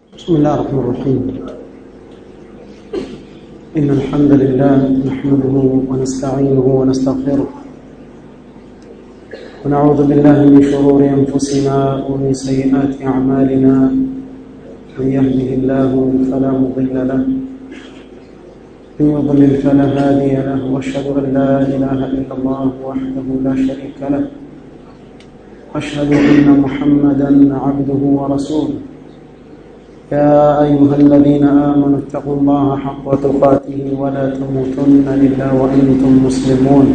بسم الله الرحمن الرحيم إن الحمد لله نحمده ونستعينه ونستغفره ونعوذ بالله من شرور أنفسنا ومن سيئات أعمالنا من يهده الله فلا مضل له من يضلل فلا هادي له واشهد أن لا إله إلا الله وحده لا شريك له واشهد أن محمدا عبده ورسوله يا أيها الذين آمنوا اتقوا الله حق تقاته ولا تموتن إلا وأنتم مسلمون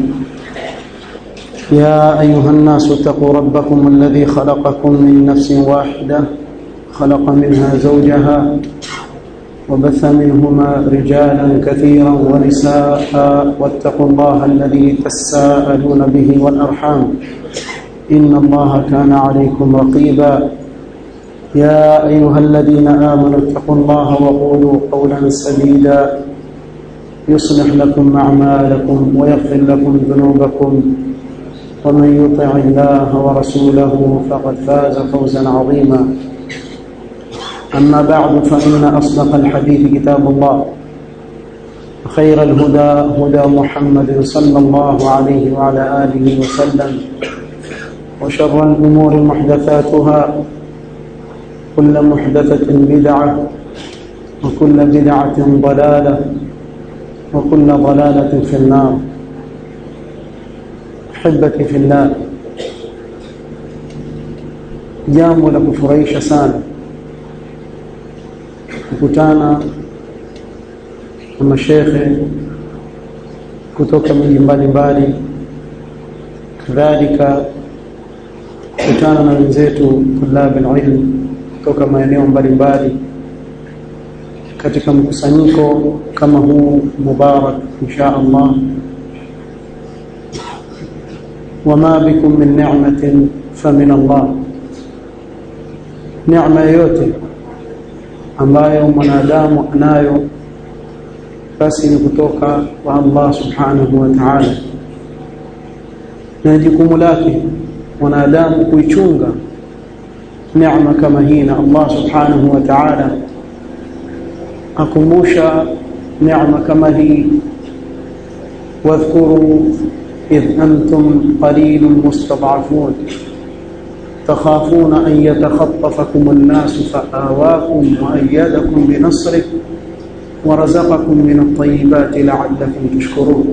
يا أيها الناس اتقوا ربكم الذي خلقكم من نفس واحدة خلق منها زوجها وبث منهما رجالا كثيرا ونساء واتقوا الله الذي تساءلون به والأرحام إن الله كان عليكم رقيبا يا أيها الذين آمنوا اتقوا الله وقولوا قولا سديدا يصلح لكم أعمالكم ويغفر لكم ذنوبكم ومن يطع الله ورسوله فقد فاز فوزا عظيما أما بعد فإن أصدق الحديث كتاب الله خير الهدى هدى محمد صلى الله عليه وعلى آله وسلم وشر الأمور محدثاتها كل محدثة بدعة وكل بدعة ضلالة وكل ضلالة في النار أحبتي في الله jambo la kufurahisha sana kukutana na mashekhe kutoka miji mbalimbali kadhalika kukutana na wenzetu tulabi ilm kutoka maeneo mbalimbali katika mkusanyiko kama huu mubarak insha Allah wama bikum min ni'matin famin Allah neema yoyote ambayo mwanadamu anayo basi ni kutoka kwa Allah subhanahu wa ta'ala na jukumu lake mwanadamu kuichunga neema kama hii na Allah subhanahu wa ta'ala akumbusha neema kama hii واذكروا إذ أنتم قليل مستضعفون تخافون أن يتخطفكم الناس فآواكم وأيدكم بنصره ورزقكم من الطيبات لعلكم تشكرون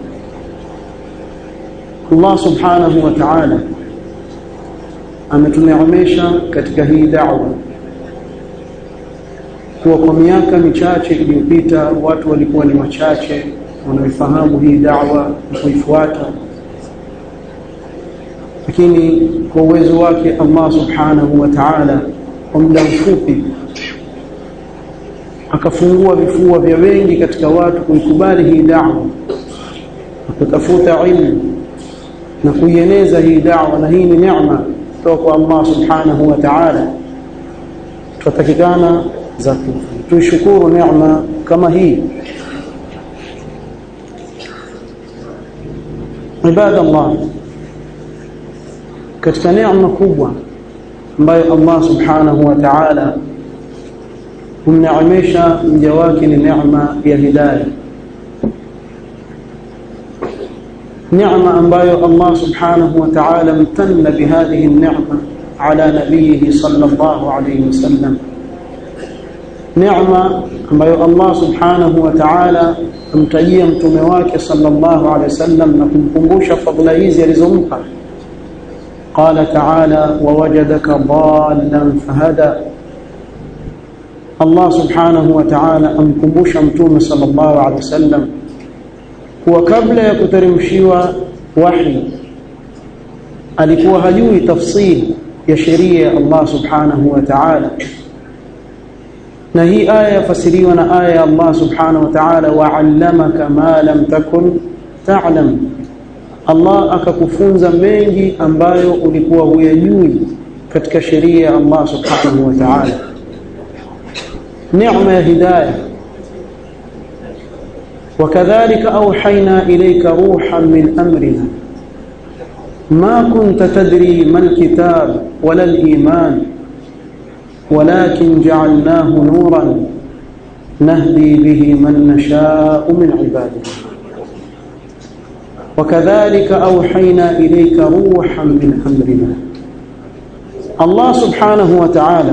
الله سبحانه وتعالى ametuneemesha katika hii da'wa kwa kwa miaka michache iliyopita watu walikuwa ni wachache wanaoifahamu hii da'wa na kuifuata lakini kwa uwezo wake Allah subhanahu wa ta'ala kwa muda mfupi akafungua vifua vya wengi katika watu kuikubali hii da'wa kutafuta ilmu na kuieneza hii da'wa na hii ni neema kutoka kwa Allah subhanahu wa ta'ala tutatakikana za tuishukuru neema kama hii ibadallah katika neema kubwa ambayo Allah subhanahu wa ta'ala humneemesha mja wake ni neema ya hidayah نعمة أنبايو الله سبحانه وتعالى امتن بهذه النعمة على نبيه صلى الله عليه وسلم نعمة أنبايو الله سبحانه وتعالى امتجي متمواك صلى الله عليه وسلم نكم كمبوش فضل إيزي رزمك قال تعالى ووجدك ضالا فهدى الله سبحانه وتعالى أم كمبوش متوم صلى الله عليه وسلم kuwa kabla ya kuteremshiwa wahi alikuwa hajui tafsiri ya sheria ya Allah subhanahu wa ta'ala na hii aya yafasiriwa na aya ya Allah subhanahu wa ta'ala wa'allamaka ma lam takun ta'lam Allah akakufunza mengi ambayo ulikuwa huyajui katika sheria ya Allah subhanahu wa ta'ala neema ya hidayah وكذلك أوحينا إليك روحا من أمرنا ما كنت تدري ما الكتاب ولا الإيمان walakin ja'alnahu nuran nahdi bihi man nasha'u min ibadina وكذلك أوحينا إليك روحا من أمرنا الله سبحانه وتعالى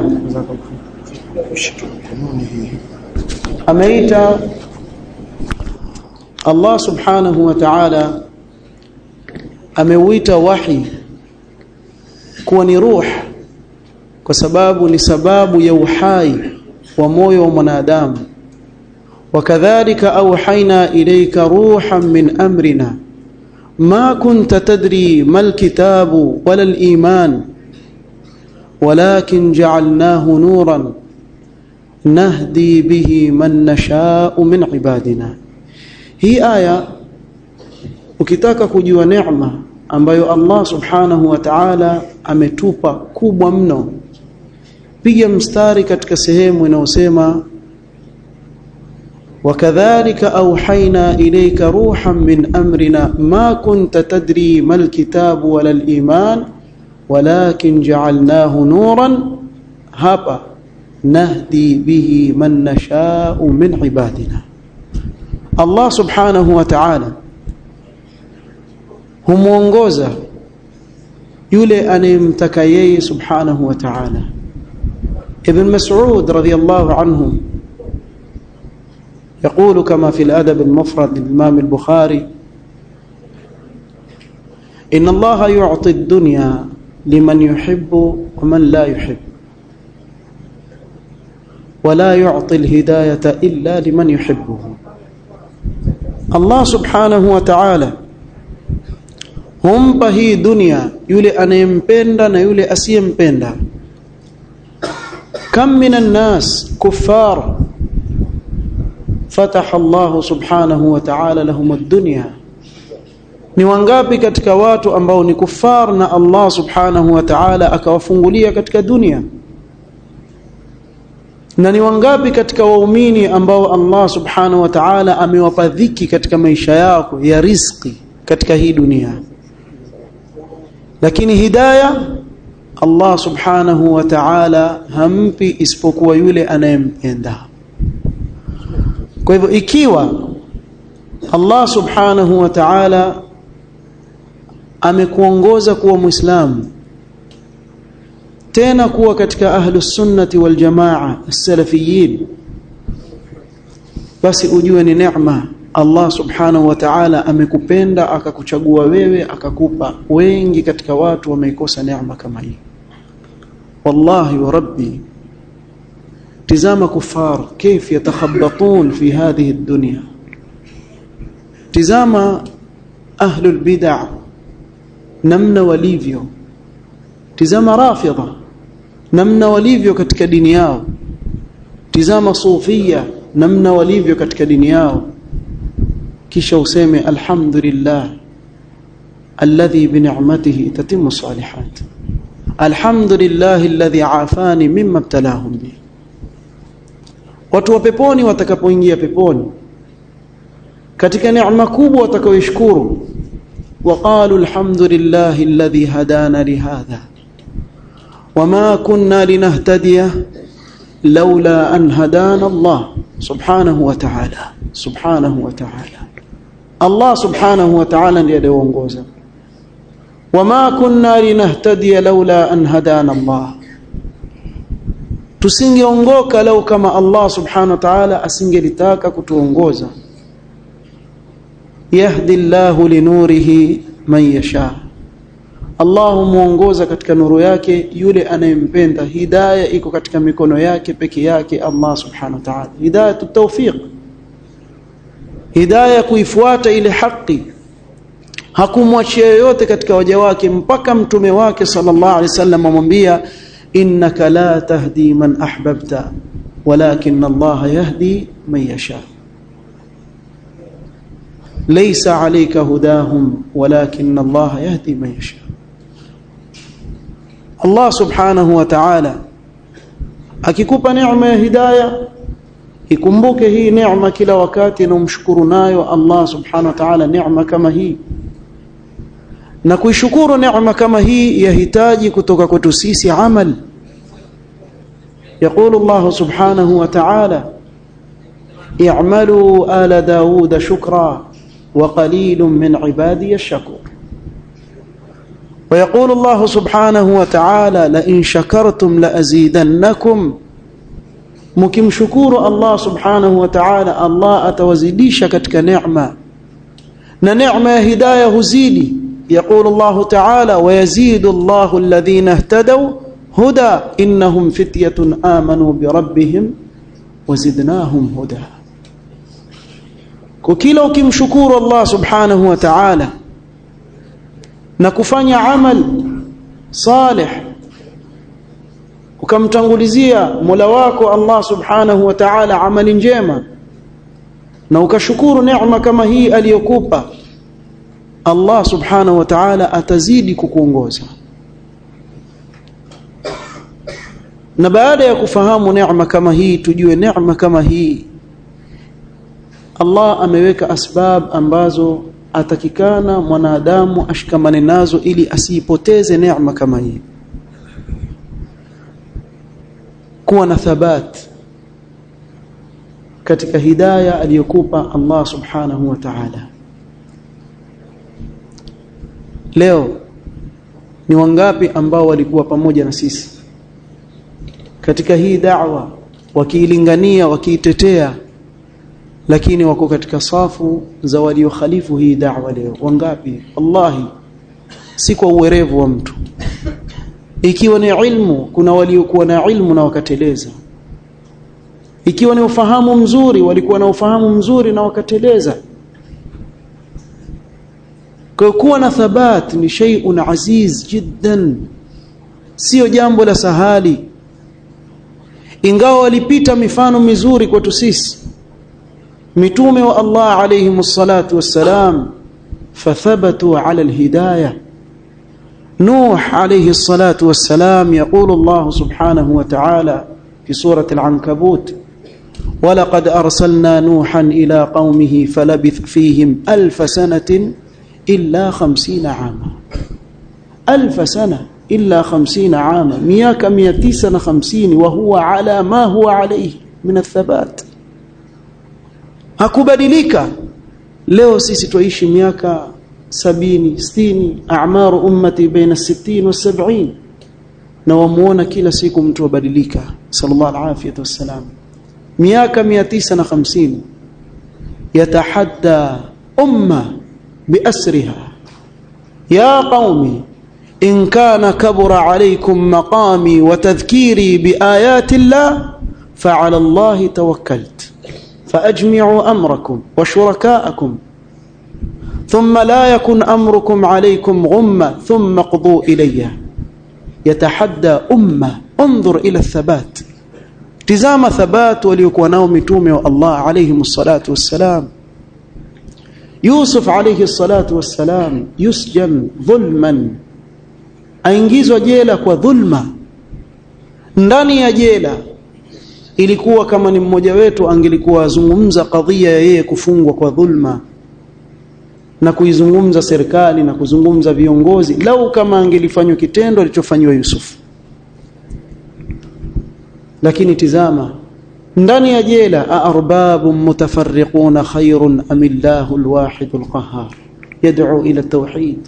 أميت الله سبحانه وتعالى ameuita wahi kuwa ni ruh kwa sababu ni sababu ya uhai wa moyo wa mwanadamu wakadhalika auhaina ilayka ruhan min amrina ما كنت تدري ما الكتاب ولا الإيمان ولكن جعلناه نورا نهدي به من نشاء من عبادنا هي آية ukitaka kujua neema ambayo Allah subhanahu wa ta'ala ametupa kubwa mno piga mstari katika sehemu inayosema وكذلك أوحينا إليك روحا من أمرنا ما كنت تدري ما الكتاب ولا الإيمان ولكن جعلناه نورا هبا نهدي به من نشاء من عبادنا الله سبحانه وتعالى humuongoza yule anayemtaka yeye subhanahu wa ta'ala ibn mas'ud radiyallahu anhu يقول كما في الأدب المفرد للإمام البخاري إن الله يعطي الدنيا لمن يحب ومن لا يحب ولا يعطي الهداية إلا لمن يحبه الله سبحانه وتعالى humpa hii dunia yule anayempenda na yule asiyempenda kam minan nas kuffar fataha Allah subhanahu wa ta'ala lahum ad-dunya ni wangapi katika watu ambao ni kufar na Allah subhanahu wa ta'ala akawafungulia katika dunia na ni wangapi katika waumini ambao Allah subhanahu wa ta'ala amewapa dhiki katika maisha yao ya riziki katika hii dunia lakini hidayah Allah subhanahu wa ta'ala hampi isipokuwa yule anayempenda kwa hivyo ikiwa Allah subhanahu wa ta'ala amekuongoza kuwa muislamu tena kuwa katika ahlus sunnati wal jamaa as-salafiyin basi ujue ni neema Allah subhanahu wa ta'ala amekupenda akakuchagua wewe akakupa wengi katika watu wameikosa neema kama hii wallahi wa rabbi tizama kufar كيف يتخبطون في هذه الدنيا tizama ahlul bid'ah namna walivyo tizama rafidha namna walivyo katika dini yao tizama sufia namna walivyo katika dini yao kisha useme alhamdulillah alladhi bi ni'matihi tatimmu salihat alhamdulillah alladhi afani mimma ibtalahum bi watu wa peponi watakapoingia peponi katika neema kubwa watakaoishukuru وقالوا الحمد لله الذي هدانا لهذا وما كنا لنهتدي لولا أن هدانا الله سبحانه وتعالى سبحانه وتعالى الله سبحانه وتعالى ليدونغوزا وما كنا لنهتدي لولا أن هدانا الله tusingeongoka lau kama Allah subhanahu wa ta'ala asingelitaka kutuongoza yahdi Allahu linurihi man yasha Allah muongoza katika nuru yake yule anayempenda hidayah iko katika mikono yake peke yake Allah subhanahu wa ta'ala hidayah tawfiq hidayah kuifuata ile haki hakumwachia yoyote katika waja wake mpaka mtume wake sallallahu alaihi wasallam amwambia innaka la tahdi man ahbabta walakin Allah yahdi man yasha ليس عليك هداهم ولكن الله يهدي من يشاء الله سبحانه وتعالى akikupa neema ya hidayah ikumbuke hii neema kila wakati na umshukuru nayo Allah subhanahu wa ta'ala neema kama hii na kuishukuru neema kama hii yahitaji kutoka kwetu sisi amal يقول الله سبحانه وتعالى اعملوا آل داود شكرا وقليل من عبادي الشكور ويقول الله سبحانه وتعالى لئن شكرتم لأزيدنكم mkimshukuru Allah subhanahu wa ta'ala Allah atawazidisha katika neema na neema ya hidayah huzidi يقول الله تعالى ويزيد الله الذين اهتدوا هدى إنهم فتية آمنوا بربهم وزدناهم هدى kila ukimshukuru Allah subhanahu wa ta'ala na kufanya amal salih ukamtangulizia Mola wako Allah subhanahu wa ta'ala amali njema na ukashukuru neema kama hii aliyokupa Allah subhanahu wa ta'ala atazidi kukuongoza na baada ya kufahamu neema kama hii tujue neema kama hii Allah ameweka asbab ambazo atakikana mwanadamu ashikamane nazo ili asiipoteze neema kama hii kuwa na thabat katika hidayah aliyokupa Allah subhanahu wa ta'ala leo ni wangapi ambao walikuwa pamoja na sisi katika hii da'wa wakiilingania wakiitetea lakini wako katika safu za waliokhalifu hii da'wa leo wangapi wallahi si kwa uwerevu wa mtu ikiwa ni ilmu kuna waliokuwa na ilmu na wakateleza ikiwa ni ufahamu mzuri walikuwa na ufahamu mzuri na wakateleza kwa kuwa na thabat ni shay'un aziz jiddan sio jambo la sahali ingawa walipita mifano mizuri kwetu sisi mitume wa Allah alayhi salatu wassalam fathabatu ala alhidayah نوح عليه الصلاة والسلام يقول الله سبحانه وتعالى في سورة العنكبوت ولقد أرسلنا نوحا إلى قومه فلبث فيهم ألف سنة إلا خمسين عاما ألف سنة إلا خمسين عاما مياك ميتيسن خمسين وهو على ما هو عليه من الثبات hakubadilika leo sisi tuishi miaka sabini sitini a'maru ummati baina 60 wa 70 na wamuona kila siku mtu abadilika sallallahu alayhi wasallam miaka 950 yatahadda umma biasriha ya qaumi in kana kabura alaykum maqami wa tadhkiri biayati Allah fa'ala Allah tawakkaltu فأجمعوا أمركم وشركاءكم ثم لا يكن أمركم عليكم غمة ثم قضوا إلي يتحدى أمة انظر إلى الثبات تزام ثبات وليكون نوم تومي الله عليهم الصلاة والسلام يوسف عليه الصلاة والسلام يسجن ظلما aingizwa jela kwa dhulma ndani ya jela ilikuwa kama ni mmoja wetu angelikuwa azungumza kadhia ya yeye kufungwa kwa dhulma na kuizungumza serikali na kuzungumza viongozi lau kama angelifanywa kitendo alichofanywa Yusuf lakini tizama ndani ya jela arbabun mutafarriquna khairun am illahu alwahid alqahhar yad'u ila at-tauhid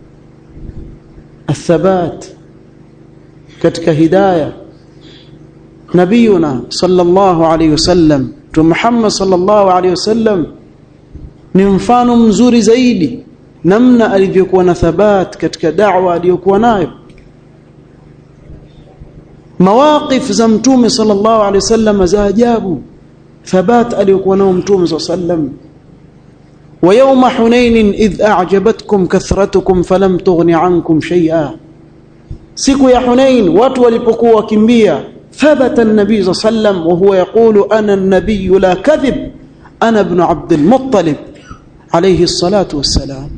الثبات katika hidayah nabiyuna sallallahu alayhi wasallam tu Muhammad sallallahu alayhi wasallam ni mfano mzuri zaidi namna alivyokuwa na thabat katika da'wa aliyokuwa nayo mawaqif za mtume sallallahu alayhi wasallam za ajabu thabat aliyokuwa nao mtume sallallahu alayhi wasallam ويوم حنين إذ أعجبتكم كثرتكم فلم تغن عنكم شيئا siku ya Hunain watu walipokuwa wakimbia ثبت النبي صلى الله عليه وسلم وهو يقول أنا النبي لا كذب أنا ابن عبد المطلب عليه الصلاة والسلام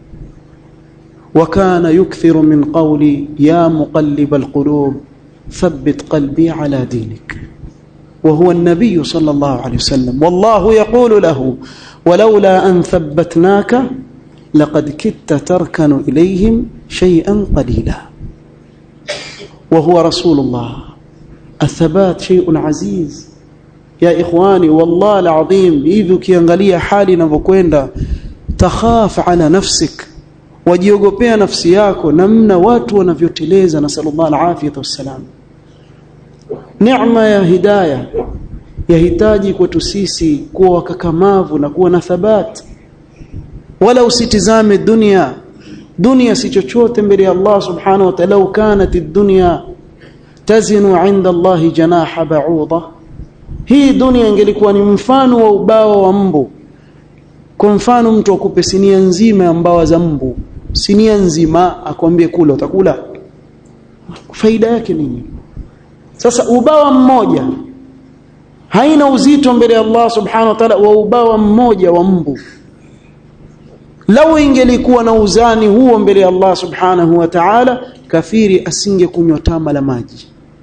وكان يكثر من قولي يا مقلب القلوب ثبت قلبي على دينك وهو النبي صلى الله عليه وسلم والله يقول له ولولا أن ثبتناك لقد كدت تركن إليهم شيئا قليلا وهو رسول الله athabat shay'un aziz ya ikhwani wallahi alazim hivi ukiangalia hali inavyokwenda takhaf ala nafsik wajiogopea nafsi yako namna watu wanavyoteleza na sallallahu alafiyah wassalam neema ya hidayah yahitaji kwetu sisi kuwa wakakamavu na kuwa na thabat wala usitizame dunia dunia si chochote mbele ya Allah subhanahu wa ta'ala kanat ad-dunya tazinu 'inda Allah janaha ba'udha hii dunia ingelikuwa ni mfano wa ubao wa mbu kwa mfano mtu akupe sinia nzima ya mbawa za mbu sinia nzima akwambie kula utakula faida yake nini sasa ubawa mmoja haina uzito mbele ya Allah subhanahu wa ta'ala wa ubawa mmoja wa mbu lau ingelikuwa na uzani huo mbele ya Allah subhanahu wa ta'ala kafiri asingekunywa tama la maji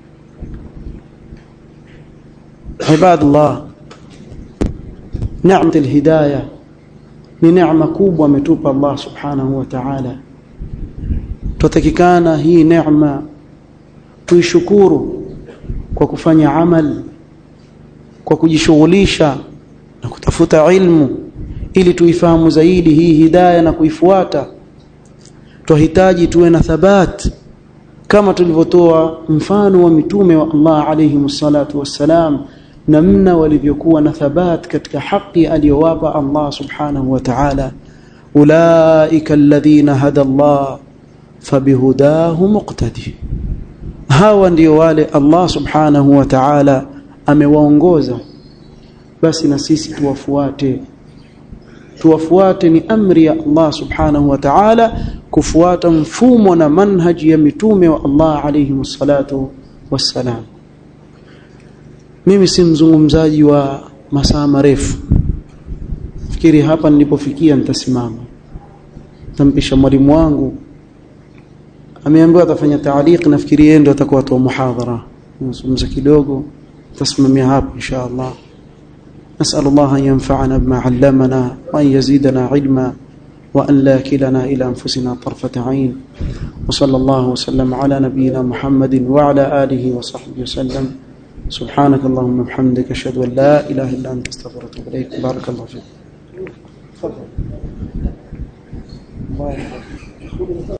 ibadallah neema alhidayah ni neema kubwa ametupa Allah subhanahu wa ta'ala tutakikana hii neema tuishukuru kwa kufanya amal kwa kujishughulisha na kutafuta ilmu ili tuifahamu zaidi hii hidayah na kuifuata tuhitaji tuwe na thabat kama tulivyotoa mfano wa mitume wa Allah alayhi msalatu wassalam namna walivyokuwa na thabat katika haki aliyowapa Allah subhanahu wa ta'ala ulaika alladhina hada Allah fabihudahu muqtadi hawa ndio wale Allah subhanahu wa ta'ala amewaongoza basi na sisi tuwafuate tuwafuate ni amri ya Allah subhanahu wa ta'ala kufuata mfumo na manhaji ya mitume wa Allah alayhi msalatu wassalam mimi si mzungumzaji wa masaa marefu fikiri hapa nilipofikia nitasimama tampisha mwalimu wangu ameambiwa atafanya taaliq nafikiri yeye ndio atakuwa toa muhadhara nizungumza kidogo tasimamia hapo insha Allah نسأل الله أن ينفعنا بما علمنا وأن يزيدنا علما وأن لا كلنا إلى أنفسنا طرفة عين وصلى الله وسلم على نبينا محمد وعلى آله وصحبه وسلم سبحانك اللهم وبحمدك أشهد أن لا إله إلا أنت أستغفرك وأتوب إليك بارك الله فيك تفضل